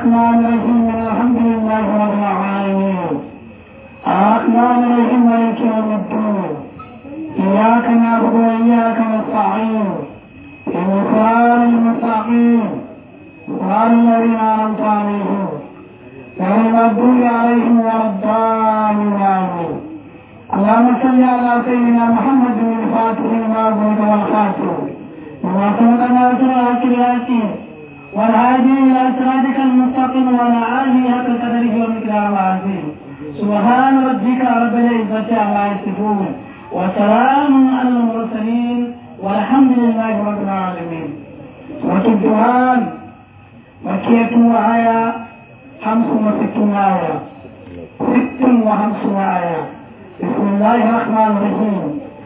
الرحمن الرحيم الحمد لله رب العالمين الرحمن الرحيم مالك يوم الدين إياك نعبد وإياك نستعين إن صراط المستقيم صراط الذين أنعمت عليهم غير المغضوب عليهم ولا الضالين آمين اللهم صل على سيدنا محمد الفاتح لما أغلق والخاتم وما سبق ناصر الأكل والهادي إلى صراطك المستقيم وعلى آله حق قدره ومقداره العظيم سبحان ربك رب العزة عما يصفون وسلام على المرسلين والحمد لله رب العالمين سورة الدخان مكية وآية خمس وستون آية ست وخمسون آية بسم الله الرحمن الرحيم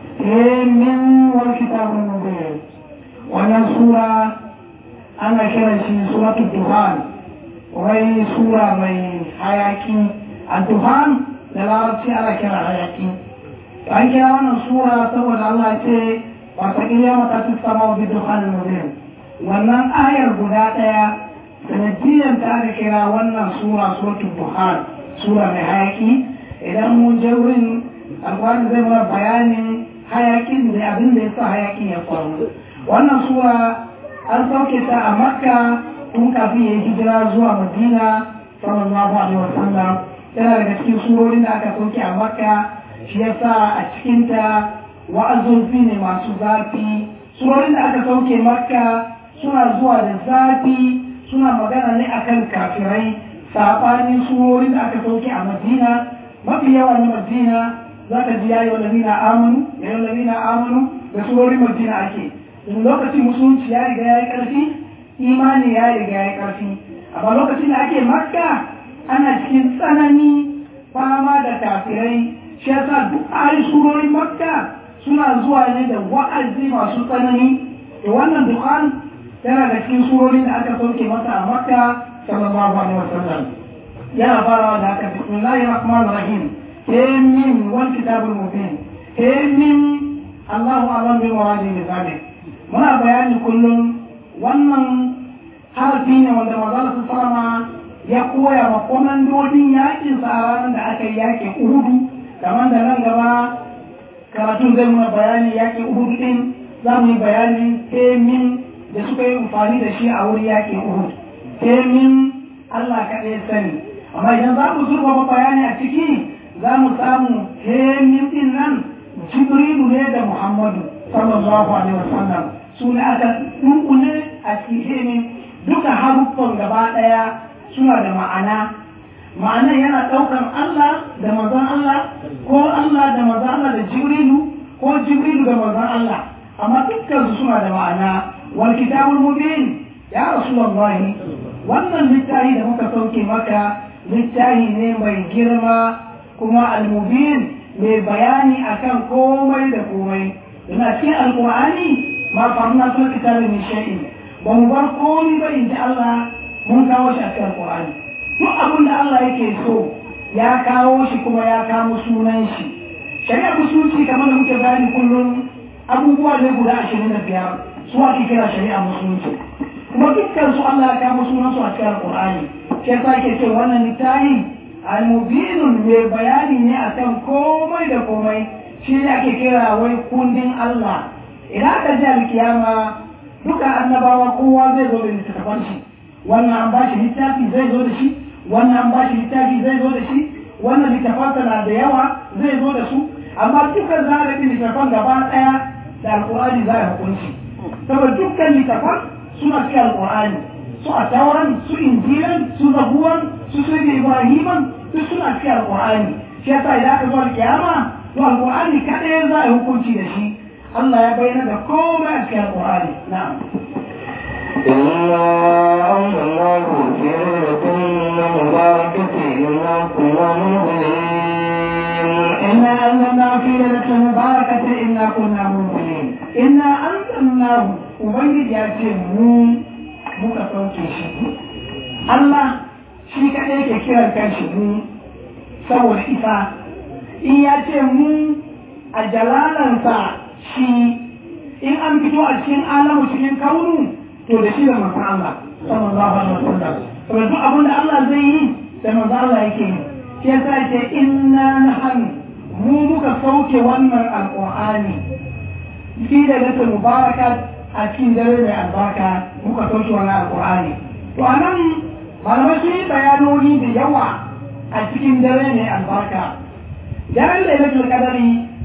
من والكتاب المبين wannan sura ana kiran shi suratul duhan wai sura mai hayaki a duhan da larabci ana kira hayaki an kira wannan sura saboda Allah ce wata kiyama ta ci sama wa duhan mubin wannan ayar guda daya sanadiyyar ta aka kira wannan sura suratul duhan sura mai hayaki idan mun je wurin alƙur'ani zai mana bayanin hayakin da abin da ya sa hayakin ya faru wannan sura an sauke ta a makka tun kafin ya yi hijira zuwa madina sallallahu alaihi wasallam yana daga cikin surorin da aka sauke a makka shi yasa a cikinta wa'azozi ne masu zafi surorin da aka sauke makka suna zuwa da zafi suna magana ne akan kafirai saɓanin surorin da aka sauke a madina mafi yawa na madina za ka ji yayi wa lamina amanu yayi lamina amanu da surorin madina ake in lokacin musulunci ya riga ya yi ƙarfi imani ya riga ya yi ƙarfi amma lokacin da ake makka ana cikin tsanani fama da kafirai shi yasa duk ayi surorin makka suna zuwa ne da wa'azi masu tsanani da wannan dukkan yana da cikin surorin da aka sauke masa a makka sallallahu alaihi wasallam yana farawa da haka bismillahir rahmanir rahim min wal kitabul mubin min Allahu a'lam bi muradihi bi muna bayani kullum wannan harfi ne wanda mazala su sama ya koya ma komandodin yakin sa a ranar da aka yi yakin uhudu kamar da nan gaba karatun zai muna bayani yakin uhudu din za mu yi bayanin temin da suka yi amfani da shi a wurin yakin uhudu temin allah kaɗai sani amma idan za mu zurfafa bayani a ciki za mu samu temin din nan jibrilu ne da muhammadu sallallahu alaihi wasallam su ne aka dunkule a cikin duka haruffan gaba ɗaya suna da ma'ana ma'anar yana ɗaukar Allah da mazan Allah ko Allah da mazan Allah da Jibrilu ko Jibrilu da mazan Allah amma dukkan su suna da ma'ana wal kitabul mubin ya rasulullahi wannan littafi da muka sauke maka littafi ne mai girma kuma al-mubin mai bayani akan komai da komai yana cikin alqur'ani ma farna sun kitabi min shay'in ba mu bar komai ba in ji Allah mun kawo shi a cikin Qur'ani duk abin da Allah yake so ya kawo shi kuma ya kawo sunan shi shari'a musulunci kamar da muke bayani kullum abubuwa ne guda ashirin da biyar su ake kira shari'a musulunci kuma dukkan su Allah ya kawo sunan su a cikin Qur'ani shi yasa ke ce wannan littafi al-mubinun mai bayani ne akan komai da komai shi ne ake kira wai kundin Allah idan aka ji alkiyama duka annabawa kowa zai zo da littattafan shi wannan an bashi littafi zai zo da shi wannan an bashi littafi zai zo da shi wannan littafansa na da yawa zai zo da su amma dukkan za a littattafan gaba ɗaya da alƙur'ani za a hukunci saboda dukkan littattafan suna cikin alƙur'ani su a tauran su injilan su zabuwan su su ibrahiman duk suna cikin alƙur'ani shi yasa idan aka zo alkiyama to alƙur'ani kaɗai za a hukunci da shi الله يبين لكم أشياء القرآن نعم إنا أنزلناه في ليلة مباركة إنا كنا منزلين إنا أنزلنا في ليلة مباركة إنا كنا منزلين إنا أنزلناه وبنجد يأتي مون muka sauke shi Allah shi kaɗai ke kiran kanshi mu saboda isa in ya ce mu a jalalansa shi in an fito a cikin alamu cikin kaunu to da shi da manzon Allah sallallahu alaihi wasallam saboda duk abin da Allah zai yi da manzon Allah yake yi shi yasa ce inna nahnu mu muka sauke wannan alqur'ani fi da lata mubaraka a cikin dare mai albarka muka sauke wannan alqur'ani to anan malamai sun yi bayanoni da yawa a cikin dare mai albarka daren lailatul qadari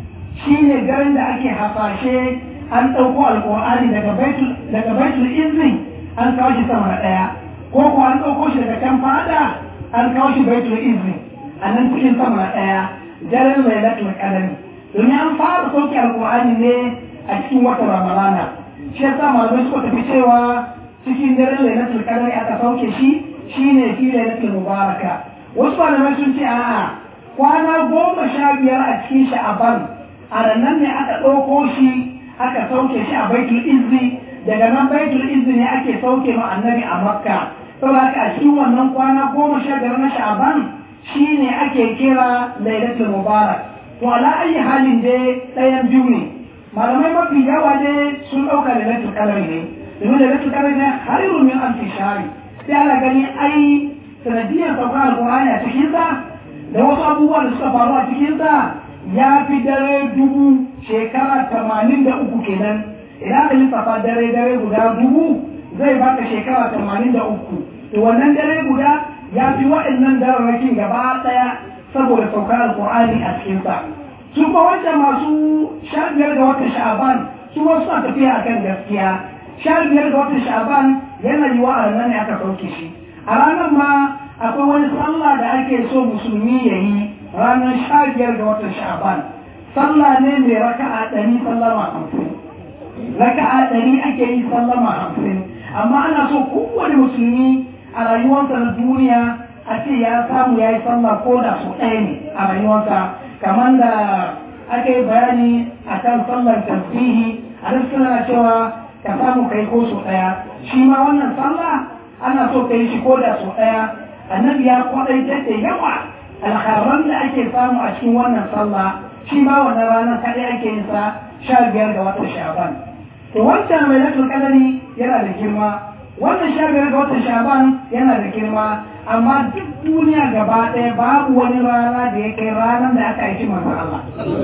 shine daren da ake hasashe an ɗauko alƙur'ani daga baitul daga baitul izini an kawo shi sama na ɗaya ko ko an ɗauko shi daga can fada an kawo shi baitul izini a nan cikin sama na ɗaya daren lailatul qadari domin an fara sauke alƙur'ani ne a cikin watan ramadana shi yasa malamai suka tafi cewa cikin daren lailatul qadari aka sauke shi shine fi lailatul mubaraka wasu malamai sun ce a'a kwana goma sha biyar a cikin sha'aban a nan ne aka ɗauko shi aka sauke shi a baitul izzi daga nan baitul izzi ne ake sauke ma annabi a makka saboda haka a cikin wannan kwana goma sha biyar na sha'aban shi ne ake kira lailatul mubarak to ala ayi halin dai ɗayan biyu ne malamai mafi yawa dai sun ɗauka lailatul qadar ne domin lailatul qadar ne hayrun min alfi shahri sai ana gani ai sanadiyar saukar alƙur'ani a cikin sa da wasu abubuwa da suka faru a cikin sa ya fi dare dubu shekara tamanin da uku kenan idan ka lissafa dare dare guda dubu zai baka shekara tamanin da uku to wannan dare guda ya fi waɗannan dararrakin gaba ɗaya saboda saukar alƙur'ani a cikinsa su ba wancan masu sha biyar ga watan sha'aban su wasu suna tafiya akan gaskiya sha biyar ga watan sha'aban yana yiwa a ranar ne aka sauke shi a ranar ma akwai wani sallah da ake so musulmi ya yi ranar sha biyar ga watan sha'aban sallah ne mai raka'a ɗari sallama hamsin raka'a ɗari ake yi sallama hamsin amma ana so kowane musulmi a rayuwarsa na duniya a ce ya samu ya yi sallah ko da su ɗaya ne a rayuwarsa kamar da aka yi bayani a kan sallar tasbihi a duk suna cewa ka samu kai ko su ɗaya shi ma wannan sallah ana so ka yi shi ko da su ɗaya annabi ya kwaɗaitar da yawa alkharan da ake samu a cikin wannan sallah shi ma wannan ranar kaɗai ake yin sa sha biyar ga watan sha'ban to wancan mai latul kadari yana da girma wannan sha biyar ga watan sha'ban yana da girma amma duk duniya gaba ɗaya babu wani rana da ya kai ranar da aka aiki manzon Allah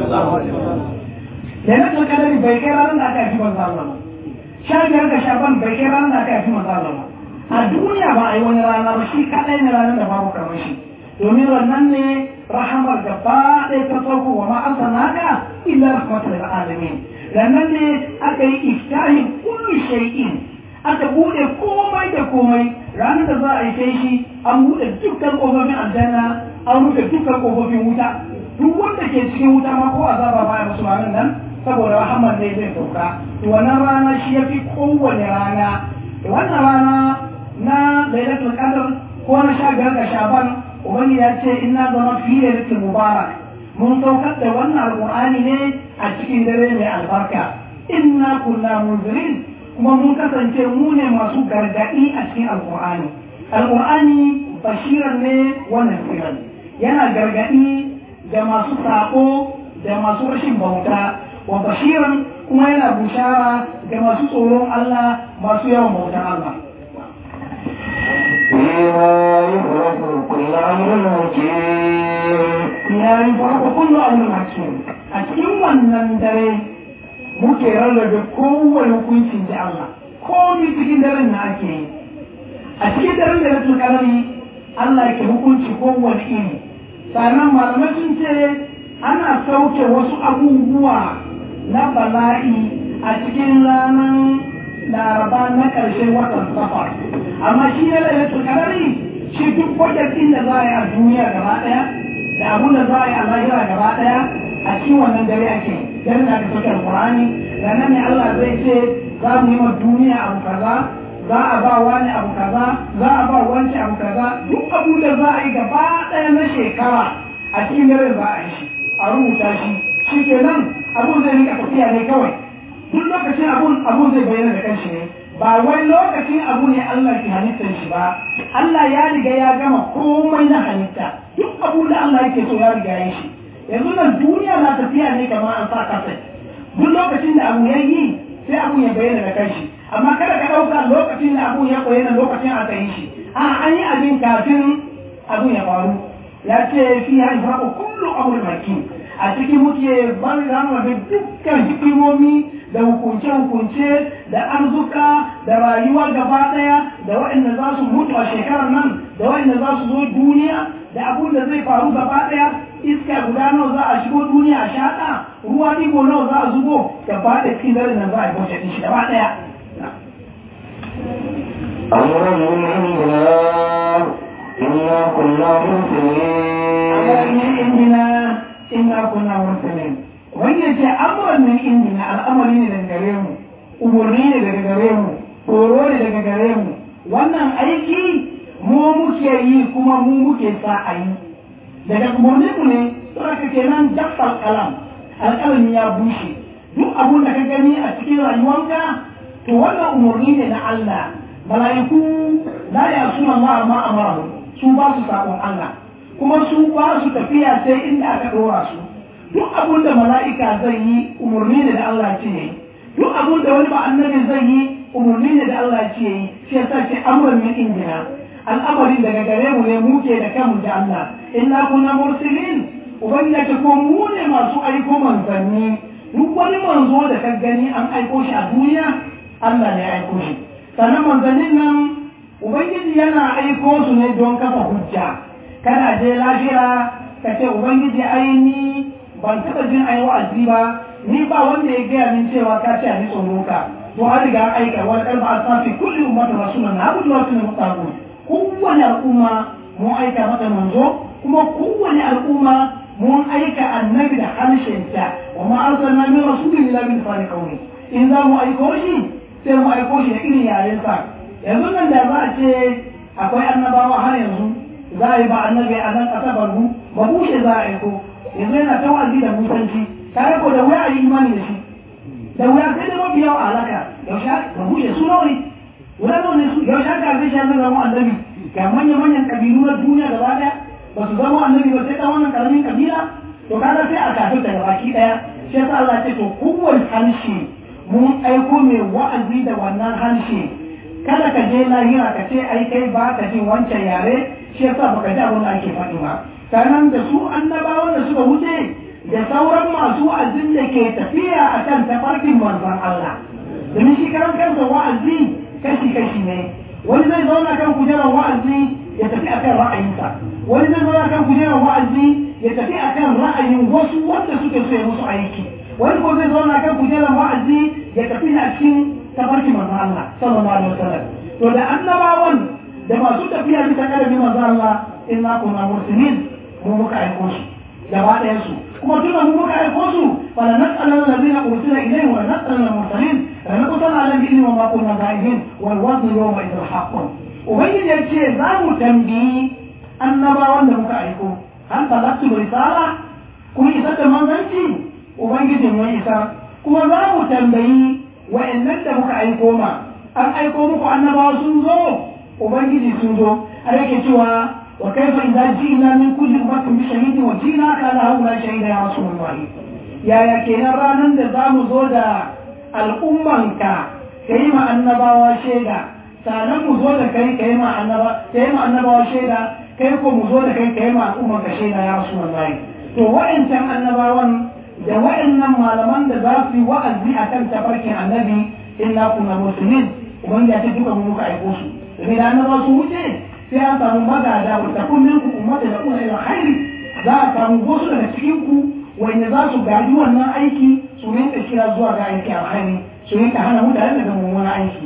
lailatul kadari bai kai ranar da aka aiki manzon Allah ba sha biyar ga sha'ban bai kai ranar da aka aiki manzon Allah ba a duniya ba a yi wani rana ba shi kaɗai ne ranar da babu kamar shi domin wannan ne rahamar gaba ɗaya ta farko wa ma an sanaka illa rahmatul alamin sannan ne aka yi iftahin kullu shay'in aka bude komai da komai ranar da za a yi kai shi an bude dukkan kofofin aljanna an rufe dukkan kofofin wuta duk wanda ke cikin wuta ma ko azaba baya musu ranar nan saboda rahamar ne zai sauka to wannan rana shi yafi kowane rana wannan rana na lailatul qadr ko na sha biyar ga shaban ubangi ya ce inna zama fi lailatul mubarak mun saukar da wannan alqur'ani ne a cikin dare mai albarka inna kunna munzirin kuma mun kasance mu ne masu gargadi a cikin alqur'ani alqur'ani bashiran ne wannan siran yana gargadi da masu sako da masu rashin bauta wa bashiran kuma yana bushara da masu tsoron Allah masu yawan bautar Allah فيها يفرق كل أمر حكيم ya yi farko kullu abin hakim a cikin wannan dare muke rarrabe kowane hukuncin da Allah komi cikin daren na ake yi a cikin daren da rasul kalari Allah ke hukunci kowane iri sannan malamai sun ce ana sauke wasu abubuwa na bala'i a cikin ranar laraba na ƙarshen watan safar amma shi ne lailatul qadari shi duk wajen da za a yi a duniya gaba ɗaya da abun da za a yi a lahira gaba ɗaya a cikin wannan dare ake dare da aka sauke alƙur'ani da nan ne Allah zai ce za mu yi ma duniya abu kaza za a ba wani abu kaza za a ba wanci abu kaza duk abu da za a yi gaba ɗaya na shekara a cikin dare za a yi shi a rubuta shi shi kenan abun zai rika tafiya ne kawai duk lokacin abun abun zai bayyana da kanshi ne ba wai lokacin abu ne Allah ke halittar shi ba Allah ya riga ya gama komai na halitta duk abu da Allah yake so ya riga ya shi yanzu nan duniya na tafiya ne kamar an sa kasa duk lokacin da abu ya yi sai abu ya bayyana da kanshi amma kada ka ɗauka lokacin da abun ya koyi na lokacin aka yi shi a an yi abin kafin abun ya faru ya ce fi ya ifraku kullu amul maki a cikin muke ban rama da dukkan hikimomi da hukunce-hukunce da arzuka da rayuwa gaba daya da waɗanda za su mutu a shekarar nan da waɗanda za su zo duniya da abun da zai faru gaba daya iska guda nawa za a shigo duniya a shaɗa ruwa digo nawa za a zubo gaba da cikin dare nan za a yi bauta ɗin shi gaba daya أمرا من عندنا إنا كنا مرسلين indina inna kunna mursalin wanda ce amran min indina al'amari ne daga gare mu umurni ne daga gare mu horo ne daga gare mu wannan aiki mu muke yi kuma mu muke sa a yi daga umurni mu ne don haka kenan jaffal kalam alƙalami ya bushe duk abun da ka gani a cikin rayuwanka to wannan umurni ne na Allah mala'iku la yasuna Allah ma amara su ba su sabon Allah kuma su ba su tafiya sai inda aka ɗora su duk abun da mala'ika zai yi umarni ne da Allah ce yi duk abun da wani ba annabi zai yi umarni ne da Allah ce yi shi yasa ce amran min indina al'amarin daga gare mu ne mu ke da kanmu da Allah inna kunna mursilin ubangiji ce ko mu ne masu aiko manzanni duk wani manzo da ka gani an aiko shi a duniya Allah ne ya aiko shi sannan manzannin nan ubangiji yana aiko su ne don kafa hujja kana je lafiya ka ce ubangiji aini ban taɓa jin ayi wa'azi ba ni ba wanda ya gaya min cewa ka ce a ni tsoro ka to an riga an aika wani kalma a safi kulli ummatu rasulun na abudu wasu ne mutaku kowane al'umma mun aika mata manzo kuma kowane al'umma mun aika annabi da harshenta wa ma arsalna min rasulin illa min lisani qawli in za mu aiko shi sai mu aiko shi da irin yarensa yanzu nan da za a ce akwai annabawa har yanzu za a yi ba annabi a nan ƙasa barbu ba bushe za a aiko yanzu yana ta wa'azi da musanci tare ko da wuya a yi imani da shi da wuya sai da mafi yawa alaka yaushe ba bushe su nawa ne wuya nawa ne su yaushe aka zai shi zama annabi ga manyan manyan kabilu na duniya gaba daya ba su zama annabi ba sai ɗan wannan ƙaramin kabila to kaga sai a kafin daga baki ɗaya shi yasa Allah ce to kowane harshe mun aiko mai wa'azi da wannan harshe kada ka je lahira ka ce ai kai ba ka jin wancan yare shi yasa baka ji abin da ake faɗi ba sannan da su annabawan da suka wuce da sauran masu wa'azin da ke tafiya a kan tafarkin manzon Allah domin shi karan kansa wa'azi kashi kashi ne wani zai zauna kan kujerar wa'azi ya tafi akan ra'ayinsa wani zai zauna kan kujerar wa'azi ya tafi akan ra'ayin wasu wanda suke so ya musu aiki wani ko zai zauna kan kujerar wa'azi ya tafi a cikin tafarkin manzon Allah sallallahu alaihi wasallam to da annabawan da masu tafiya bisa kalabi manzon Allah inna kunna mursalin mu muka aiko su gaba ɗayan su kuma tunda mu muka aiko su fala nas'alanna alladhina ursila ilayhim wa nas'alanna al-mursalin la naqtana ala bi ilmi wa ma kunna ghaibin wal wazn yawma idhil haqqun ubangiji ya ce za mu tambayi annabawan da muka aiko an talatu risala kun isa da manzanci ubangiji mun isa kuma za mu tambayi wa'annan da muka aiko ma an aiko muku annabawa sun zo ubangiji sun zo a yake cewa wa kaifa idza ji'na min kulli ummatin bi shahidin wa ji'na ka ala haula shahida ya rasulullah yaya kenan ranar da za mu zo da al'ummanka ka yi ma annabawa shaida sannan mu zo da kai ka yi ma annabawa shaida kai ko mu zo da kai ka yi ma al'ummanka shaida ya rasulullah to wa'ancan annabawan da wa'annan malaman da za su yi wa'azi a kan tafarkin annabi illa kuna musulmin ubangiji ya ce duka mu muka aiko su domin da annaba su wuce sai an samu magada wa takun min ku ummata da kuna ila khairi za a samu wasu daga cikin ku wanda za su gaji wannan aiki su rinka kira zuwa ga aiki alkhairi su rinka hana mutane daga mummunan aiki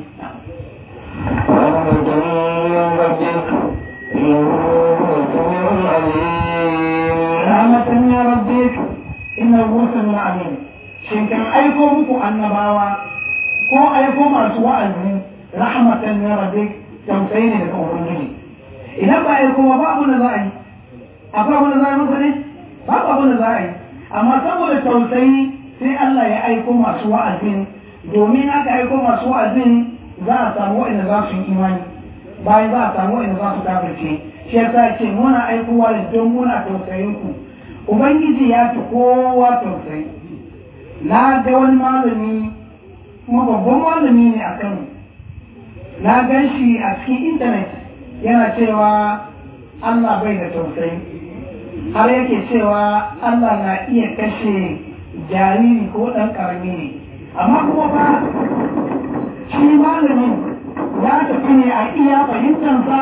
ورحمة من ربك إنه هو السميع العليم رحمة من ربك inna rusul amin shin kan aiko muku annabawa ko aiko masu wa'azi rahmatan min rabbik tausayi ne daga ubangiji idan ba aiko ba ba abin da za a yi akwai abin da za a yi masa ne ba abin da za a yi amma saboda tausayi sai Allah ya aiko masu wa'azin domin aka aiko masu wa'azin za a samu wa'anda za su yi imani bayan za a samu wa'anda za su kafirce shi yasa ce muna aikowa da don muna tausayin ku Ubangiji ya fi kowa tausayi, na ga wani malami, kuma babban malami ne a kan na gan shi a cikin intanet yana cewa Allah bai da tausayi har yake cewa Allah na iya kashe jariri ko ɗan ƙarami ne amma kuma ba shi malamin ya tafi ne a iya fahimtansa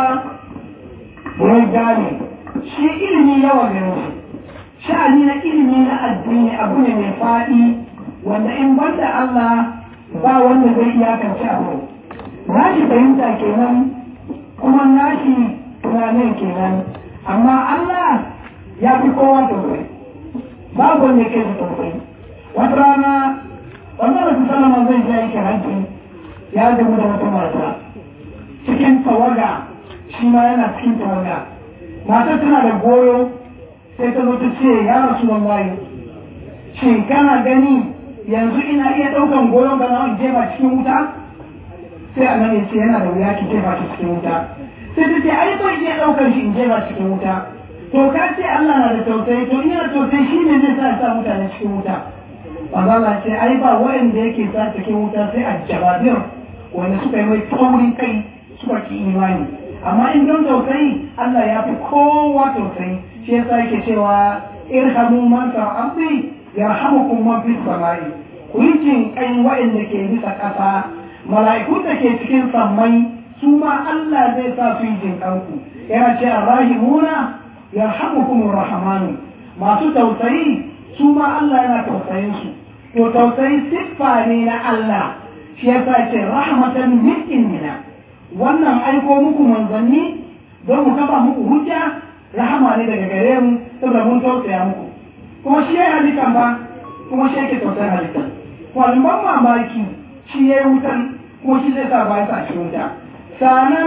wurin gane shi ilimi yawa gare shi sha'ani na ilimi na addini abu ne mai faɗi wanda in banda Allah ba wanda zai iyakance abu nashi fahimta kenan kuma nashi tunanin kenan amma Allah ya fi kowa tausayi babu wanda ke shi tausayi wata rana wannan rasu salama zai je yake hajji ya gamu da wata mata cikin tawaga shi ma yana cikin tawaga matar tana da goyo sai ta zo ta ce ya rasu wallahi shin kana gani yanzu ina iya ɗaukan goyon gana in jefa cikin wuta sai annabi ce yana da wuya ki jefa shi cikin wuta sai ta ce ai ban iya ɗaukar shi in jefa cikin wuta to ka ce Allah na da tausayi to ina tausayi shi ne zai sa sa mutane cikin wuta Allah ce ai ba waɗanda yake sa cikin wuta sai a jababir wanda suka yi mai taurin kai suka ki imani amma in don tausayi Allah ya fi kowa tausayi shi yasa yake cewa irhamu man fil ardi yarhamukum man fis samai ku yi jin kai waɗanda ke bisa ƙasa mala'iku da ke cikin sammai su ma Allah zai sa su yi jin kanku yana ce arrahimuna yarhamukum rahmanu masu tausayi su ma Allah yana tausayin su to tausayi siffa ne na Allah shi yasa ce rahmatan min indina wannan aiko muku manzanni don mu kafa muku hujja rahama ne daga gare mu saboda mun tausaya muku kuma shi ya halitta ba kuma shi yake tausayin halitta wani ban mamaki shi ya yi wutan kuma shi zai sa ba ya sa shi wuta sanan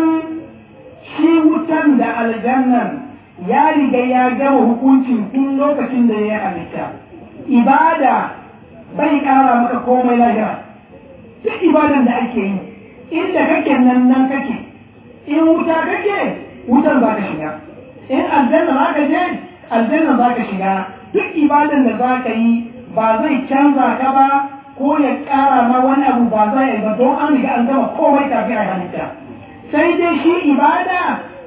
shi wutan da aljannan ya riga ya gama hukuncin tun lokacin da ya yi halitta ibada bai kara maka komai lahira duk ibadan da ake yi inda kake nan nan kake in wuta kake wutar za ka shiga in aljanna za ka je aljanna za ka shiga duk ibadan da za ka yi ba zai canza ka ba ko ya ƙara ma wani abu ba za yi ba don an riga an gama komai kafin a halitta sai dai shi ibada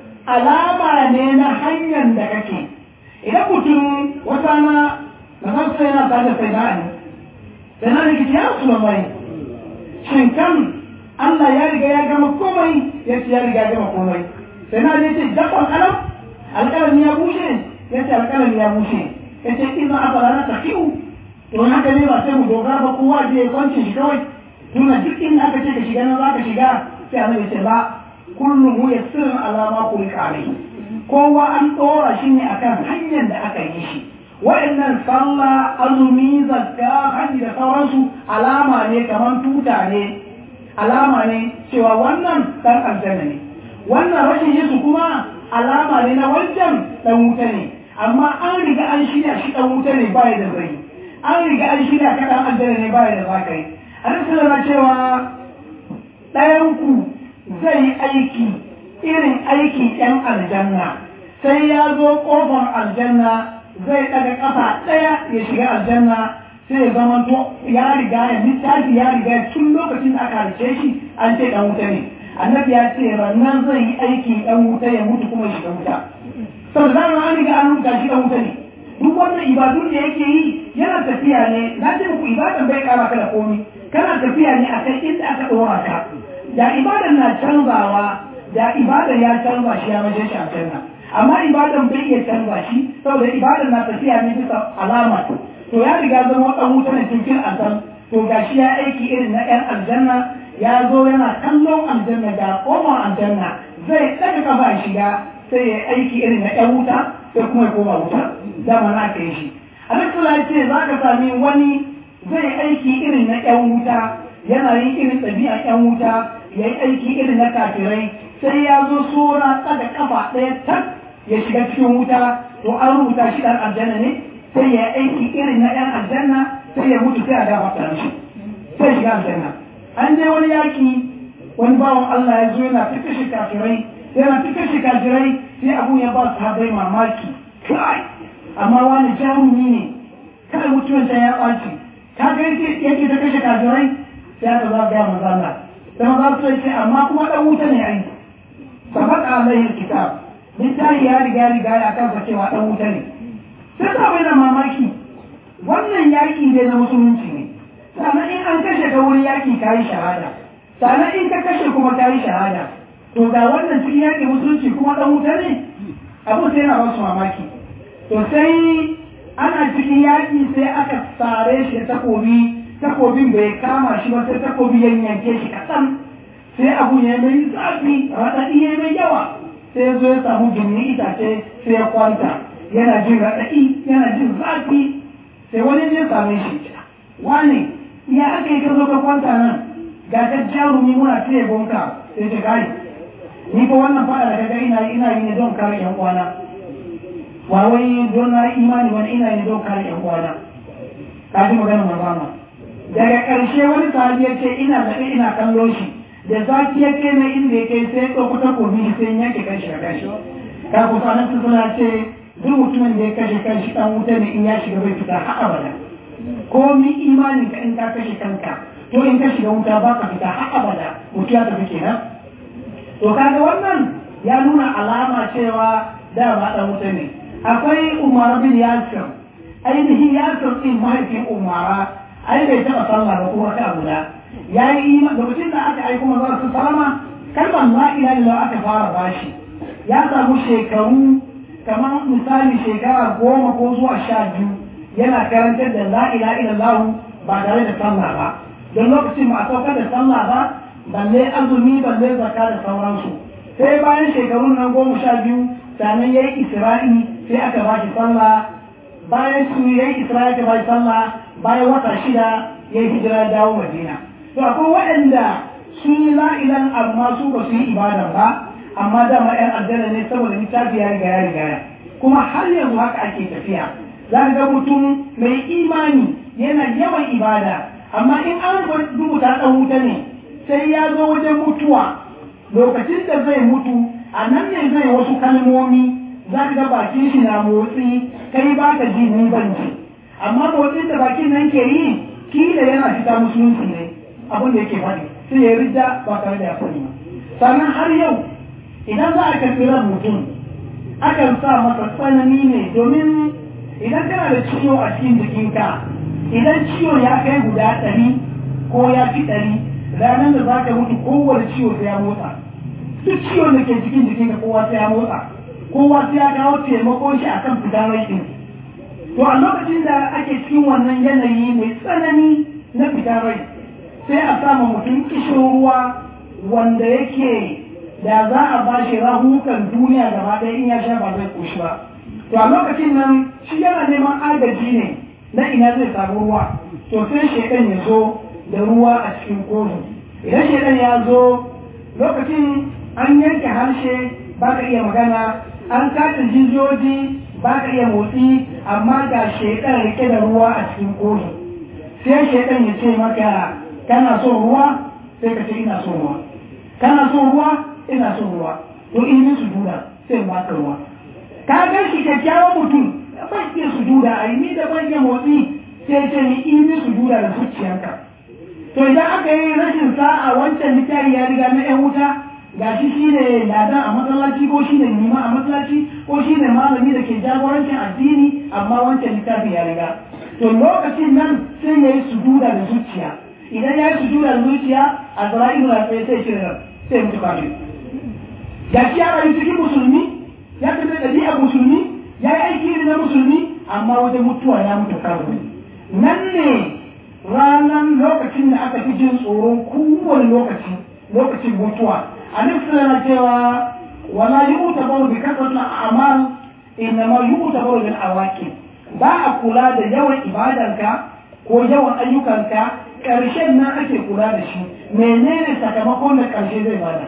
alama ne na hanyar da kake idan mutum wata na na san sai na tare sai na ne sai na rikici ya su mai shin kan Allah ya riga ya gama komai ya ce ya riga ya gama komai sai na ce dakon alam alƙalami ya bushe ya ce alƙalami ya bushe ya ce ina afala na tafiyu to haka ne ba sai mu dogara ba kowa je ya kwance shi kawai tuna duk inda aka ce ka shiga nan za ka shiga sai annabi ce ba kullum hu yassirun alama kulika alai kowa an ɗora shi ne akan hanyar da aka yi shi wa'annan sallah azumi zakka hajji da sauransu alama ne kamar tuta ne alama ne cewa wannan dan aljanna ne wannan rashin yesu kuma alama ne na wancan dan wuta ne amma an riga an shirya shi dan wuta ne baya da zai an riga an shirya ka dan aljanna ne baya da zakai annabi na cewa ɗayan ku zai yi aiki irin aikin yan aljanna sai ya zo kofar aljanna zai ɗaga ƙafa ɗaya ya shiga aljanna sai ya zama to ya riga ya littafi ya riga tun lokacin da aka halice shi an ce ɗan wuta ne annabi ya ce rannan zai yi aiki ɗan wuta ya mutu kuma ya shiga wuta saboda zama an riga an rubuta shi ɗan wuta ne duk wannan ibadun da yake yi yana tafiya ne na ce muku ibadan bai kara ka da komi kana tafiya ne akan inda aka ɗora ka da ibadan na canzawa da ibadan ya canza shi ya maje shi a canza amma ibadan bai iya canza shi saboda ibadan na tafiya ne bisa alama to ya riga zama dan wuta ne cikin azan to gashi ya aiki irin na yan aljanna ya zo yana kallon aljanna ga koma aljanna zai daga kafa shiga sai ya aiki irin na yan wuta sai kuma ya koma wuta dama na ka yi shi alaihi ya ce za ka sami wani zai aiki irin na yan wuta yana yin irin ɗabi'a yan wuta ya yi aiki irin na kafirai sai ya zo sora tsaga kafa ɗaya tak ya shiga cikin wuta to an rubuta shi ɗan aljanna ne sai ya aiki irin na ɗan aljanna sai ya mutu sai a dafa ta shi sai shiga aljanna an je wani yaki wani bawan Allah ya zo yana fita shi kafirai yana fita shi kafirai sai abun ya ba su habai mamaki kai amma wani jarumi ne kai mutumin ta ya ɓaci ka ga yake yake ta kashe kafirai sai aka za ga manzo Allah sai za su ce amma kuma dan wuta ne ai sabaq alaihi kitab littafi ya riga riga ya kansa cewa dan wuta ne sai ka bai da mamaki wannan yaki ne na musulunci ne sannan in an kashe ka wurin yaki kayi shahada sannan in ka kashe kuma kayi shahada to ga wannan cikin yaki musulunci kuma dan wuta ne abu sai na ba su mamaki to sai ana cikin yaki sai aka sare shi da takobi takobin bai kama shi ba sai takobi ya yanke shi kaɗan sai abu ya mai zafi raɗaɗi ya mai yawa sai ya zo ya samu gini itace sai ya kwanta yana jin raɗaɗi yana jin zafi sai wani ya same shi wani ya aka yi ka zo ka kwanta nan ga ka jarumi muna taya gonka sai ta gari ni ko wannan fada da kaga ina ina yi ne don kare yan uwana ba wai don na imani wani ina yi ne don kare yan uwana ka ji magana manzama daga ƙarshe wani sahabi ya ce ina zaɓe ina kallo shi da zaki ya kai na inda ya kai sai ɗauko takobi shi sai yanke kanshi da kanshi ka kusa nan suna ce duk mutumin da ya kashe kanshi ɗan wuta ne in ya shiga bai fita har abada komi imanin ka in ka kashe kanka to in ka shiga wuta ba ka fita har abada mutu ya tafi kenan to kaga wannan ya nuna alama cewa da ba ɗan wuta ne akwai umar bin yasir ainihin yasir ɗin mahaifin umara ai bai taɓa sallah ba kuma ka guda ya yi iman lokacin da aka aiko manzo su salama kalmar la ilaha illallah aka fara bashi ya samu shekaru kamar misali shekara goma ko zuwa sha biyu yana karantar da la ilaha illallah ba tare da sallah ba don lokacin ba a saukar da sallah ba balle azumi balle zakka da sauransu sai bayan shekarun nan goma sha biyu sannan ya yi isra'i sai aka ba shi sallah bayan su ya yi isra'i aka ba shi sallah bayan wata shida ya yi hijira dawo madina to akwai waɗanda sun yi la'ilan amma su ba su yi ibada ba amma dama ‘yan aljanna ne saboda littafi ya riga ya riga kuma har yanzu haka ake tafiya za ga mutum mai imani yana yawan ibada amma in an rubuta ɗan wuta ne sai ya zo wajen mutuwa lokacin da zai mutu a nan ne zai wasu kalmomi za ga bakin shi na motsi kai ba ka ji ni ban ji amma motsin da bakin nan ke yi kila yana fita musulunci ne abin da yake faɗi sai ya rida ba tare da ya faɗi ba sannan har yau idan za a karɓi ran mutum akan sa masa tsanani ne domin idan kana da ciwo a cikin jikinka idan ciwo ya kai guda ɗari ko ya fi ɗari ranar da za ka mutu kowane ciwo sai ya motsa duk ciwon da ke cikin jikinka kowa sai ya motsa kowa sai ya kawo taimakon shi akan fitar rai ɗin to a lokacin da ake cikin wannan yanayi mai tsanani na fitar rai sai a sama mutum kishin ruwa wanda yake da za a ba shi rahukan duniya gaba ɗaya in ya sha ba zai koshi ba to a lokacin nan shi yana neman agaji ne na ina zai samu ruwa to sai shaidan ya zo da ruwa a cikin kofi idan shaidan ya zo lokacin an yanke harshe ba ka iya magana an katin jijiyoyi ba ka iya motsi amma ga shaidan rike da ruwa a cikin kofi sai shaidan ya ce maka kana son ruwa sai ka ce ina son ruwa kana son ruwa ina son ruwa to in yi sujuda sai ba ka ruwa ka ga shi kyakkyawan mutum ban iya sujuda a yi ni da ban iya motsi sai ce ni in yi sujuda da zuciyarka to idan aka yi rashin sa'a wancan littafi ya riga na yan wuta ga shi shi ne ladan a masallaci ko shi ne nima a masallaci ko shi ne malami da ke jagorancin addini amma wancan littafi ya riga to lokacin nan sai ya yi sujuda da zuciya idan ya yi sujuda da zuciya a zara'ilu na tsaye sai shirin sai mutu kafin ga shi ya rayu cikin musulmi ya fi ɗabi'ar musulmi ya yi aiki na musulmi amma wajen mutuwa ya mutu kafin nan ne ranar lokacin da aka fi jin tsoron kowane lokaci lokacin mutuwa a nufin na cewa wala yi uta baro bi kasar na amal inna ma yi uta baro bin awaki ba a kula da yawan ibadanka ko yawan ayyukanka ƙarshen nan ake kula da shi menene sakamakon da ƙarshe zai bada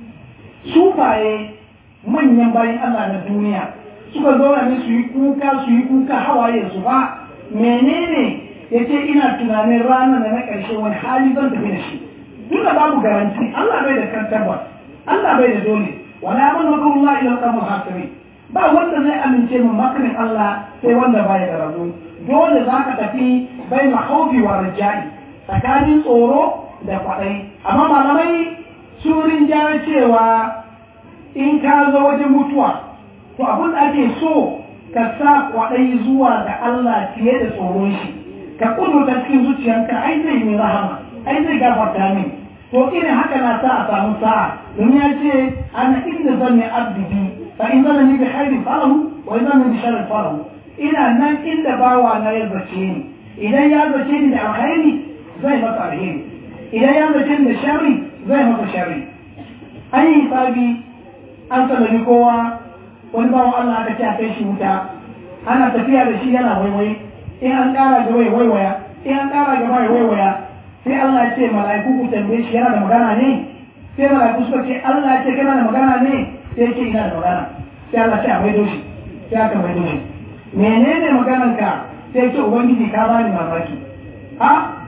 sufaye manyan bayan Allah na duniya suka zauna ne su yi kuka su yi kuka hawaye su ba menene ya ce ina tunanin ranar da na ƙarshe wani hali zan tafi da shi duka babu garanti Allah bai da kantarwa Allah bai da dole wala man wa Allah ila qamul hasiri ba wanda zai amince min makarin Allah sai wanda bai da rabu dole zaka tafi bai mahaufi wa rajai tsakanin tsoro da kwaɗayi amma malamai sun rinjaya cewa in ka zo wajen mutuwa to abin da ake so ka sa kwaɗayi zuwa ga Allah fiye da tsoron shi ka kudurta cikin zuciyarka ai zai yi rahama ai zai gafarta min to irin haka na sa a samu sa'a domin ya ce ana inda zan yi abdi fa in zan ni bi khairin falahu wa in zan bi sharrin falahu ina nan inda bawa na ya zace ni idan ya zace ni da alkhairi zai masa alheri idan ya zace ni da sharri zai masa sharri an yi hisabi an sallami kowa wani bawan Allah aka ce a kai shi wuta ana tafiya da shi yana waiwai in an ƙara gaba ya waiwaya in an ƙara gaba ya waiwaya sai Allah ya ce mala'iku ku tambaye shi yana da magana ne sai mala'iku suka ce Allah ya ce kana da magana ne sai ce ina da magana sai Allah ce a maido shi sai aka maido shi menene maganar ka sai ce ubangiji ka bani mamaki ha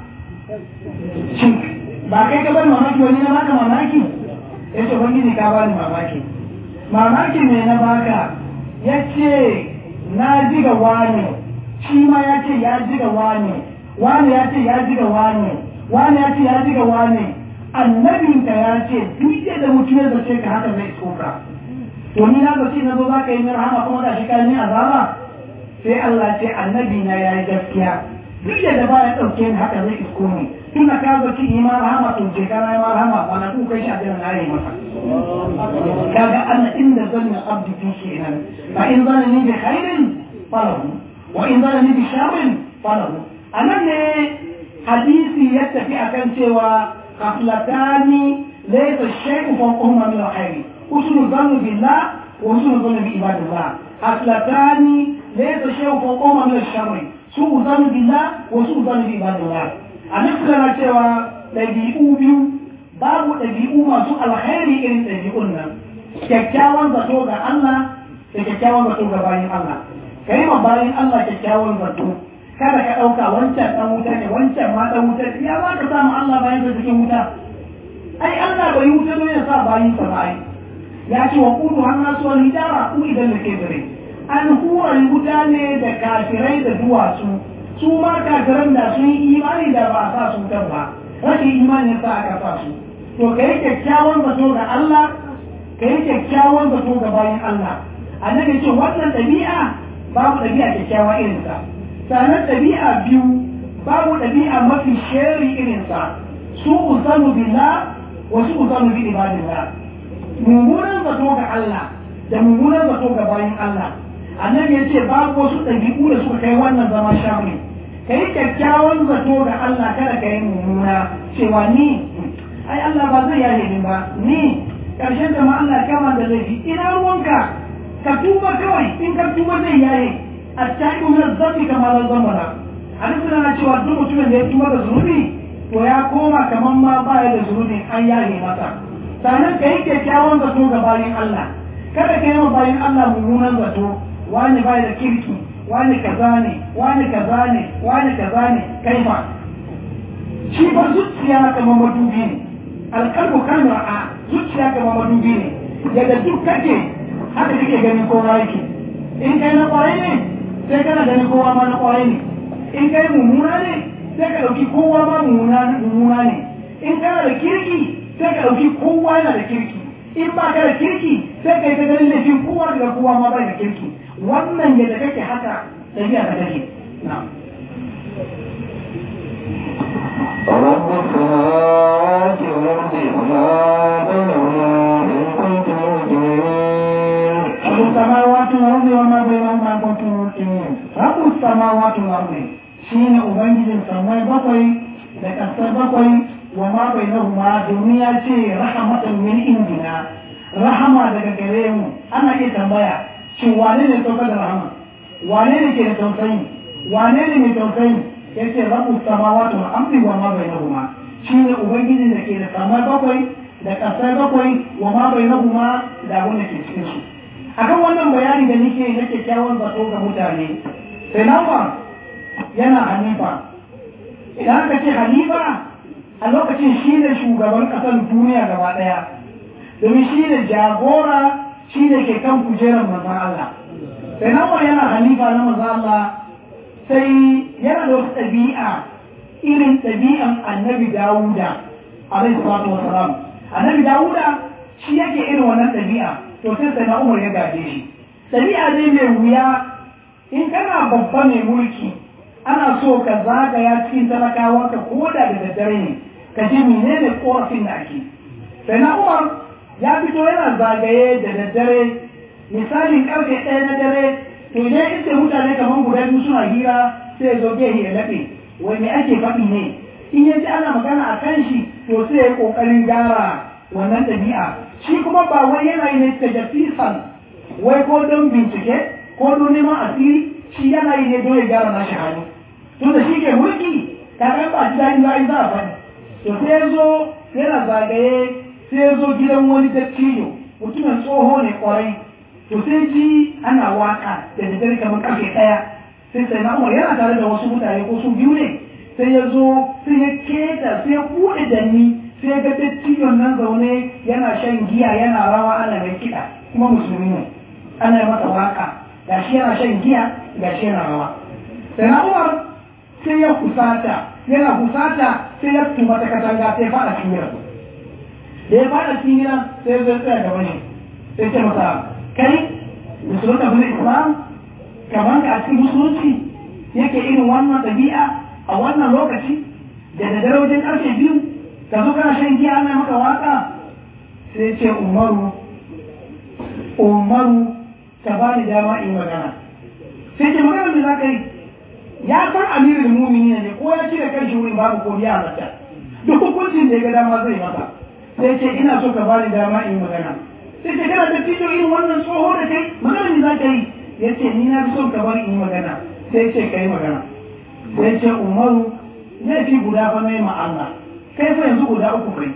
shin ba kai ka bani mamaki wani na baka mamaki sai ce ubangiji ka bani mamaki mamaki ne na baka ya ce na ji ga wani shi ma ya ce ya ji ga wani wani ya ce ya ji ga wani wani ya ce ya ji ga wani annabinka ya ce duk yadda mutum ya zace ka haka zai tsoka to ni na zace na zo za ka yi min rahama kuma ga shi ka yi azaba sai Allah ce annabi na ya yi gaskiya duk yadda ba ya ɗauke ni haka zai isko ni tunda ka zace yi ma rahama to je ka yi ma rahama ba na kuka shi a jiran na yi masa kaga Allah inda zanna abdi fi kenan fa in zanni bi khairin falahu wa in zanni bi sharrin falahu anan ne hadisi ya tafi akan cewa khaflatani laysa shay'un fawqahuma min al-khair usul dhanni billah wa usul dhanni bi ibadillah khaflatani laysa shay'un fawqahuma min al-sharr su'u dhanni billah wa su'u dhanni bi ibadillah anan kana cewa dabi'u biyu babu ɗabi'u masu alkhairi irin ɗabi'un nan kyakkyawan zato ga Allah da kyakkyawan zato ga bayan Allah ka yi ma bayan Allah kyakkyawan zato kada ka ɗauka wancan ɗan wuta ne wancan ma ɗan wuta ne ya za ka samu Allah bayan sa cikin wuta ai Allah bai wuta ne ya sa bayan sa ba ya ce wa kudu har nasu wani hijara ku idan da ke dare an hura wuta ne da kafirai da duwatsu su ma kafiran da sun yi imani da ba a sa su wutar ba rashin imanin sa aka sa su to ka yi kyakkyawan zato ga Allah ka yi kyakkyawan zato ga bayan Allah annabi ce wannan ɗabi'a babu ɗabi'a kyakkyawa irinsa sannan ɗabi'a biyu babu ɗabi'a mafi sheri irinsa su uzanu billah wa su uzanu bi ibadillah mummunan zato ga Allah da mummunan zato ga bayan Allah annabi ya ce babu wasu ɗabi'u da suka kai wannan zama shamri ka yi kyakkyawan zato ga Allah kada ka yi mummuna cewa ni ai Allah ba zai yaye ni ba ni karshen da ma Allah kama da laifi ina ruwanka ka tuba kawai in ka tuba zai yaye a ta'ibu min zambi kamar zamana hadisi na cewa duk mutumin da ya tuba da zunubi to ya koma kamar ma ba ya da zunubi an yaye masa sannan ka yi kyakkyawan zato ga bayan Allah kada ka yi wa bayan Allah mummunan zato wani bai da kirki wani kaza ne wani kaza ne wani kaza ne kai fa shi ba zuciya kamar madubi ne alkalbu kan ra'a zuciya kamar madubi ne yadda duk kake haka kake ganin kowa yake in kai na kwaye ne sai kana ganin kowa ma na kwaye ne in kai mummuna ne sai ka dauki kowa ma mummuna ne in kana da kirki sai ka dauki kowa yana da kirki in ba ka da kirki sai ka yi ta ganin laifin kowa daga kowa ma bai da kirki wannan yadda kake haka tafiya ta kake na'am رب السماوات والأرض وما بينهما إن كنتم موقنين رب السماوات والأرض وما بينهما إن كنتم موقنين رب السماوات والأرض shine ubangijin samai bakwai da ƙasar bakwai wa ma bainahuma domin ya ce rahamatan min indina rahama daga gare mu ana iya tambaya shin wane ne saukar da rahama wane ne ke da tausayi wane ne mai tausayi yace rabu samawati wal ardi wa ma bainahuma shine ubangiji da ke da samai bakwai da kasai bakwai wa ma bainahuma da abin da ke cikin su akan wannan bayani da nake na kyakkyawan zato ga mutane sai nawa yana hanifa idan aka ce hanifa a lokacin shi ne shugaban ƙasar duniya gaba ɗaya domin shi ne jagora shi ne ke kan kujerar manzan Allah sai nawa yana hanifa na manzan Allah sai yana da wata ɗabi'a irin ɗabi'an annabi dawuda alaihi salatu wassalam annabi dawuda shi yake irin wannan ɗabi'a to sai sai na umar ya gaje shi ɗabi'a ne mai wuya in kana babba mai mulki ana so ka zagaya cikin talakawa ka koda da daddare ne ka ji menene korafin da ake sai na umar ya fito yana zagaye da daddare misalin karfe ɗaya na dare to idan ita mutane kamar guda biyu suna hira sai ya zo gehe ya laɓe wai me ake faɗi ne in ya ji ana magana a kan shi to sai ya ƙoƙarin gyara wannan ɗabi'a shi kuma ba wai yana yi ne tajafisan wai ko don bincike ko don neman asiri shi yana yi ne don ya gyara nashi hannu tun da shi ke mulki kaga ba ji daɗi ba za a faɗi to sai ya zo yana zagaye sai ya zo gidan wani dattijo mutumin tsoho ne kwarai to sai ji ana waka da daddare kamar karfe ɗaya sai sai na umar yana tare da wasu mutane ko su biyu ne sai ya zo sai ya keta sai ya buɗe danni sai ya ga dattijon nan zaune yana shan giya yana rawa ana mai kiɗa kuma musulmi ne ana yi masa waka ga shi yana shan giya ga shi yana rawa sai na umar sai ya kusata yana kusata sai ya tuma ta katanga sai ya faɗa cikin gidan da ya faɗa cikin gidan sai ya zo tsaya gaba ne sai ce masa kai musulunta bin islam kamar ka a cikin musulunci yake irin wannan ɗabi'a a wannan lokaci da da dare wajen ƙarshe biyu ka zo kana shan giya ana maka waka sai ce umaru umaru ka ba ni dama in magana sai ce magana da za ka yi ya san amirin mumini ne ko ya cire kan shi wurin babu ko ya halatta duk hukuncin da ya ga dama zai masa sai ce ina so ka ba ni dama in magana sai ce kana da fito irin wannan tsoho da kai magana ne za ka yi ya ce ni na fi son ka bari in yi magana sai ce ka yi magana sai ce umaru laifi guda fa mai ma Allah kai fa yanzu guda uku kai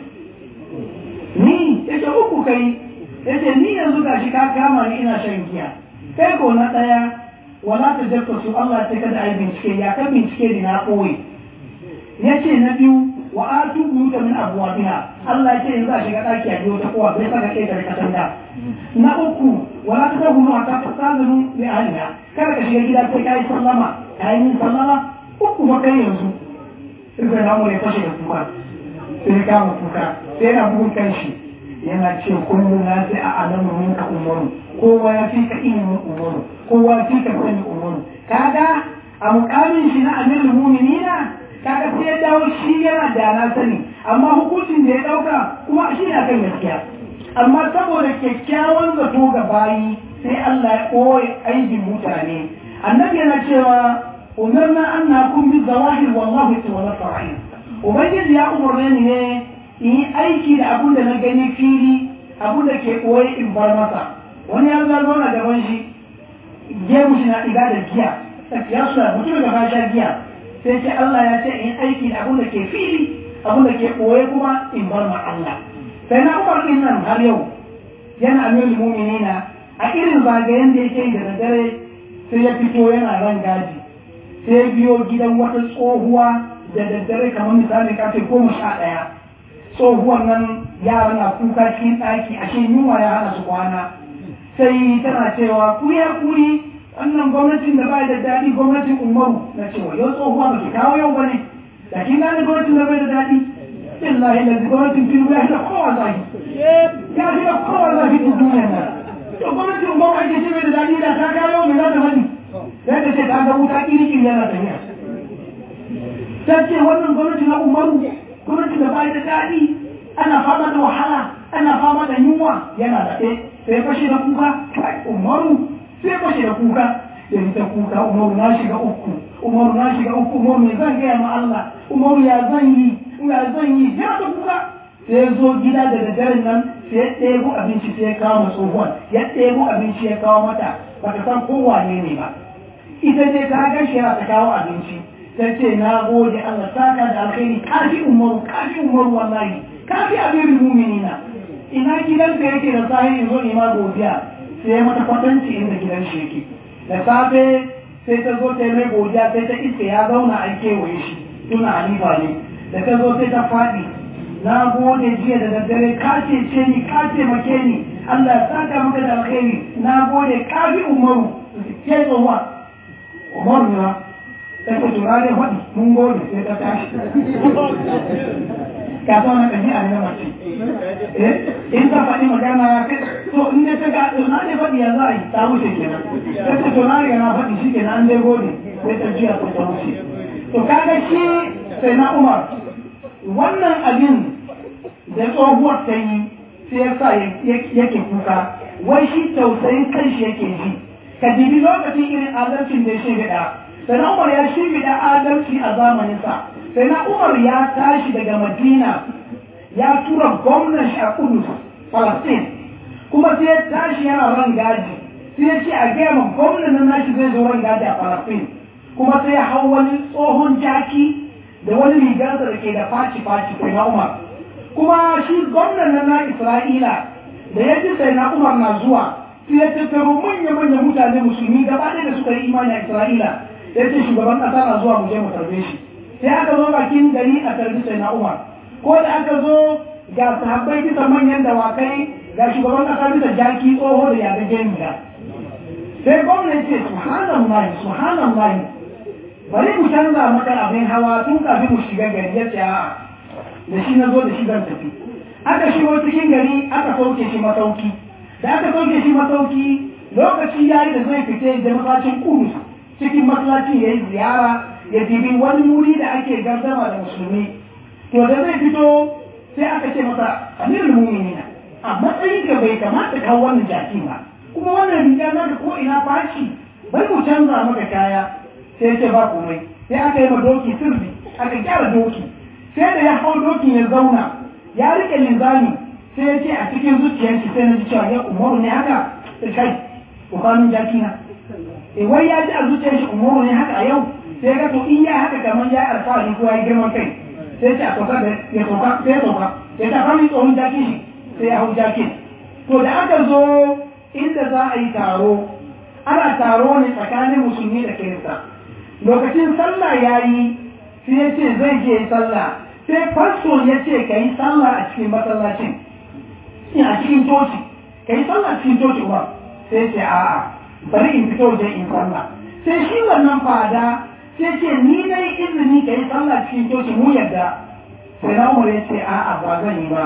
ni ya ce uku kai ya ce ni yanzu gashi ka kama ni ina shan giya kai ko na ɗaya wala ta jabta su Allah ta kada ai bincike ya kan bincike ni na ɓoye ya ce na biyu wa atu buyuta min abwabiha Allah ya ce yanzu a shiga ɗaki a biyo ta kowa bai saka kai da katanga na uku wala ta dahu ma ta fasazanu bi ahliha kada ka shiga gida sai kai sallama kai min sallama uku ba kai yanzu sai ga namu ne fashe da kuka sai ya kama kuka sai yana bugun kanshi yana ce kullu na sai a alamu minka umaru kowa ya fi ka ilimin umaru kowa ya fi ka sani umaru kaga a mukamin shi na amirul mu'minina kaga sai ya dawo shi yana da na sani amma hukuncin da ya dauka kuma shi na kan gaskiya amma saboda kyakkyawan zato ga bayi sai Allah ya ɓoye aibin mutane annabi yana cewa umarna an na kun bi zawahir wallahu tawalla sara'in ubangiji ya umarne ni ne in yi aiki da abun da na gani fili abun da ke ɓoye in bar masa wani ya zo na gaban shi gemu shi na ɗiga da giya ya suna mutum da ba sha giya sai ce Allah ya ce in aiki da abun da ke fili abun da ke ɓoye kuma in bar ma Allah sai na umar din nan har yau yana amirul mu'minina a irin zagayen da yake da daddare sai ya fito yana ran gaji sai ya biyo gidan wata tsohuwa da daddare kamar misali kafe goma sha ɗaya tsohuwan nan yara na kuka cikin ɗaki ashe yunwa ya hana su kwana sai tana cewa ku ya kuri wannan gwamnatin da ba da daɗi gwamnatin umaru na cewa yau tsohuwa ba ki kawo yau ba ne da kin gane gwamnatin da bai da daɗi billahi da gwamnatin tinubu ya fi da kowa zafi ya fi da kowa zafi da duniya nan to gwamnatin umaru ake ce bai da daɗi da ta kawo mai za ta faɗi sai ta ce ta ga wuta kiri-kiri yana tafiya ta ce wannan gwamnati na umaru gwamnati da bai da daɗi ana fama da wahala ana fama da yunwa yana da ɗaya sai fashe da kuka umaru sai fashe da kuka da ta kuka umaru na shiga uku umaru na shiga uku umaru me zan gaya ma Allah umaru ya zan yi ya zan yi ya ta kuka sai zo gida da daddaren nan sai ya ɗebo abinci sai ya kawo ma tsohuwan ya ɗebo abinci ya kawo mata ba ta san kowa ne ne ba ita ce ta ga shi ta kawo abinci ta ce na gode Allah saka da alkhairi kafi umaru kafi umaru wallahi kafi abirin muminina ina gidanka yake da sahi zo ne ma godiya sai ya mata kwatanci inda gidan shi yake da safe sai ta zo ta yi mai godiya sai ta iske ya zauna a kewaye shi tuna halifa ne da ta zo sai ta faɗi na gode jiya da daddare ka ce ni ka taimake ni Allah ya saka maka da alkhairi na gode ka bi umaru ke tsohuwa umaru ne ta ce tura ne faɗi mun gode sai ta tashi ka san wannan ɗabi'a ne na mace in ta faɗi magana to in dai ta ga na ne faɗi ya za a yi ta wuce kenan ta ce to na riga na faɗi shi kenan an dai gode sai ta juya sai ta wuce to kaga shi sai na umar wannan abin da tsohuwar ta yi sai ya sa yake kuka wai shi tausayin kanshi yake ji ka dibi lokacin irin adalcin da ya shimfiɗa sai na umar ya shimfiɗa adalci a zamaninsa sai na umar ya tashi daga madina ya tura gwamnan shi a kudus palestine kuma sai ya tashi yana ran gaji sai ya ce a gaya ma gwamnan nan nashi zai zo ran gaji a palestine kuma sai ya hau wani tsohon jaki da wani rigarsa da ke da faci-faci sai na umar kuma shi gwamnan nan na isra'ila da ya ji sai na umar na zuwa sai ya tattaro manya-manya mutane musulmi gaba ɗaya da suka yi imani a isra'ila ya ce shugaban ƙasa na zuwa mu je mu tarbe shi sai aka zo bakin gari a tarbi sai na umar ko da aka zo ga sahabbai bisa manyan dawakai ga shugaban ƙasa bisa jaki tsoho da yaga gemiya sai gwamna ya ce subhanallah subhanallah bari mu canza maka abin hawa tun kafin mu shiga gari ya ce a'a da shi na zo da shi zan tafi aka shigo cikin gari aka sauke shi masauki da aka sauke shi masauki lokaci ya yi da zai fita da masallacin kudus cikin masallacin ya yi ziyara ya dibi wani wuri da ake gardama da musulmi to da zai fito sai aka ce masa amirul mu'minina a matsayin ka bai kamata ka wannan jaki ba kuma wannan riga na da ko ina fashi bai mu canza maka kaya sai ce ba komai sai aka yi ma doki sirri aka gyara doki sai da ya hau dokin ya zauna ya rike linzami sai ya ce a cikin zuciyarki sai na ji cewa ya umaru ne haka sai kai bukanin jaki na e wai ya ji a zuciyar shi umaru ne haka a yau sai ga to in ya haka kamar ya alfahari ko ya yi girman kai sai ce a sauka da ya sauka sai ya sauka ya ta fami tsohon jaki shi sai ya hau jakin to da aka zo inda za a yi taro ana taro ne tsakanin musulmi da kirista lokacin sallah ya yi sai ya ce zai je sallah sai fasto ya ce ka yi sallah a cikin masallacin a cikin coci ka yi sallah cikin coci ba sai ce a'a bari in fito waje in sallah sai shi wannan fada sai ce ni na yi izini ka yi sallah cikin coci mu yadda sai na umar ya ce a'a ba zan yi ba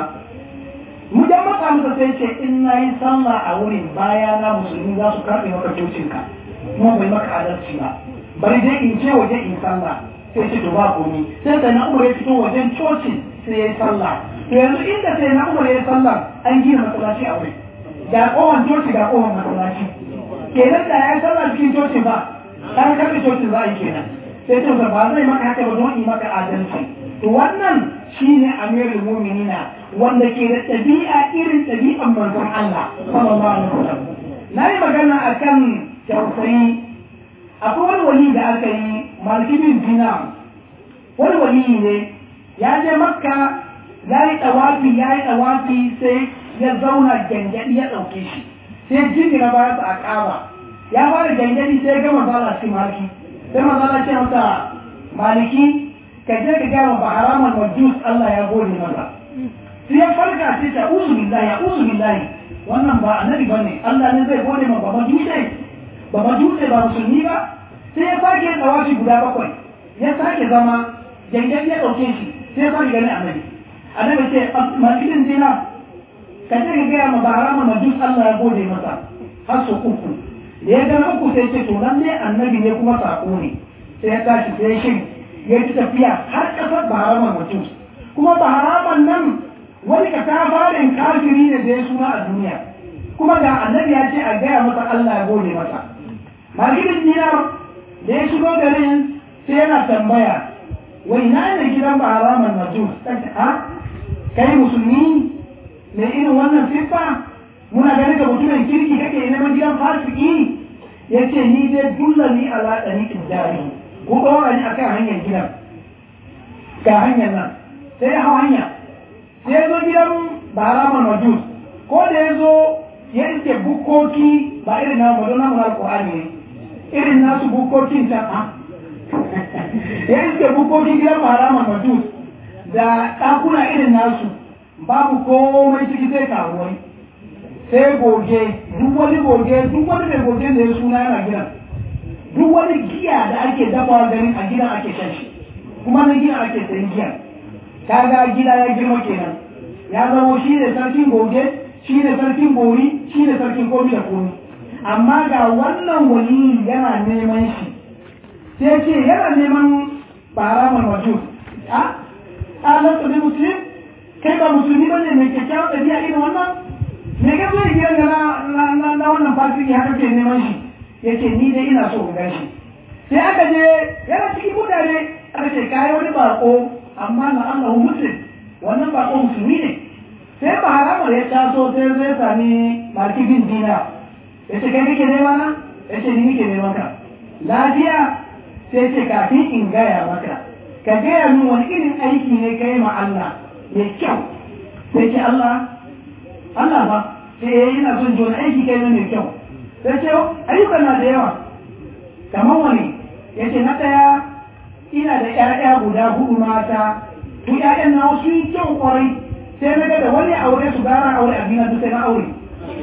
mu dan maka masa sai ce in na yi sallah a wurin baya na musulmi za su karɓe maka cocinka kuma bai maka adalci ba bari dai in ce waje in sallah sai ce to ba komi sai sai na umar ya fito wajen coci sai ya yi sallah to yanzu inda sai na umar ya yi sallah an gina masallaci a wurin ga kowan coci ga kowan masallaci kenan da ya yi sallah cikin coci ba kan karɓe coci za a yi kenan sai ce ba zai maka haka ba don yi maka adalci to wannan shine amirul mu'minina wanda ke da ɗabi'a irin ɗabi'an manzon Allah sallallahu alaihi wasallam na yi magana akan tausayi akwai wani wali da aka yi maliki bin dina wani wali ne ya je makka ya yi tawafi ya yi tawafi sai ya zauna gyangyaɗi ya ɗauke shi sai jini na baya a ƙaba ya fara gyangyaɗi sai ya gama zala cikin maliki sai mazala ce masa maliki ka je ka gama ba haraman majus Allah ya gode masa sai ya farka sai ta uzu billahi ya uzu billahi wannan ba annabi bane Allah ne zai gode ma ba majusai ba majusai ba musulmi ba sai ya sake tsawashi guda bakwai ya sake zama jangan ya ɗauke shi sai ya sake gani annabi annabi ce malikin dina ka ce ka gaya ma ba harama majus Allah ya gode masa har so uku da ya gana uku sai ce to nan ne annabi ne kuma sako ne sai ya tashi sai ya shiri ya ci tafiya har ƙasar ba haraman majus kuma ba haraman nan wani ka ta farin kafiri ne da ya suna a duniya kuma ga annabi ya ce a gaya masa Allah ya gode masa malikin dinar da ya shigo garin sai yana tambaya wai na ne gidan ba haraman majus ha kai musulmi mai irin wannan siffa muna ganin ka mutumin kirki kake neman gidan fasiki ya ce ni dai dullani ala ɗari jari ku ɗora ni akan hanyar gidan ga hanyar nan sai ya hau hanya sai ya zo gidan baraman majus ko da ya zo ya iske bukoki ba irin na mu na murar Qur'ani ne irin nasu bukokin ta ha ya iske bukokin gidan baraman majus da ɗakuna irin nasu babu komai ciki sai karuwai sai goge duk wani goge duk wani mai goge da ya suna yana gidan duk wani giya da ake dafa ganin a gidan ake shan shi kuma na gidan ake sayan giya kaga gida ya girma kenan ya zama shi ne sarkin goge shi ne sarkin gori shi ne sarkin komi da komi amma ga wannan wali yana neman shi sai ce yana neman baramar wajo a alar tsaye musulmi kai ba musulmi ba ne mai kyakkyawar ɗabi'a irin wannan me ka zai gidan da na wannan fasiki haka ke neman shi ya ce ni dai ina so in gan shi sai aka je yana cikin mutane aka ce kayi wani bako amma na Allah muslim wannan bako musulmi ne sai ba haramar ya taso sai zai sami malki bin dina ya ce kai kake nema na ya ce ni nake neman ka lafiya sai ce kafin in gaya maka ka gaya min wani irin aiki ne kai ma Allah mai kyau sai ce Allah Allah ba sai yana son jona aiki kai mai kyau sai ce ayyukan na da yawa kamar wani ya ce na ɗaya ina da ƴaƴa guda hudu mata to ƴaƴan na wasu yi kyau kwarai sai na ga da wani aure su gara aure a gina duk sai na aure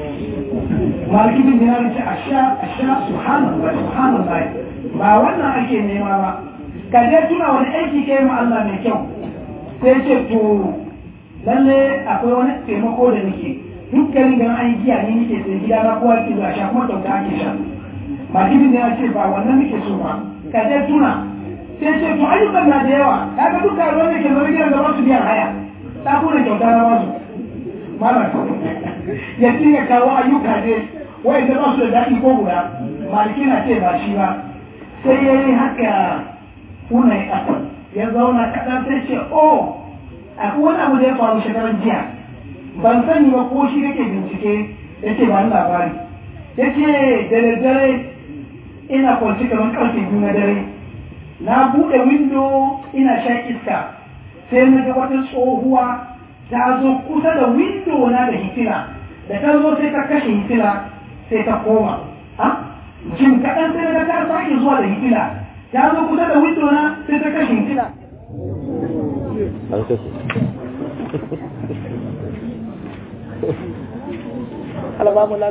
maliki bin dinar ce a sha a sha subhanallah subhanallah ba wannan ake nema ba ka je tuna wani aiki kai ma Allah mai kyau sai ce to lalle akwai wani taimako da nake dukkanin ganin an giya ne nake sai gida na kowa ke zuwa sha kuma kyauta ake sha maliki bin dinar ce ba wannan nake so ba ka je tuna sai ce to ayyukan na da yawa kaga duka wanda ke zama gidan da ba su biyan haya ta kuna kyauta na wasu malam ya ya kawo ayyuka ne wai da ba su da daɗi ko guda maliki na ce ba shi ba sai ya yi haka kuna ya ƙasa ya zauna kaɗan sai ce oh akwai wani abu da ya faru shekaran jiya ban sani ba ko shi kake bincike ya ce ba ni labari ya ce da daddare ina kwanci kamar ƙarfe biyu na dare na buɗe windo ina shan iska sai na ga wata tsohuwa ta zo kusa da windo na da hitila da ta zo sai ta kashe hitila sai ta koma ha jin kaɗan sai na ta sake zuwa da hitila ta zo kusa da windo na sai ta kashe hitila Allah ba mu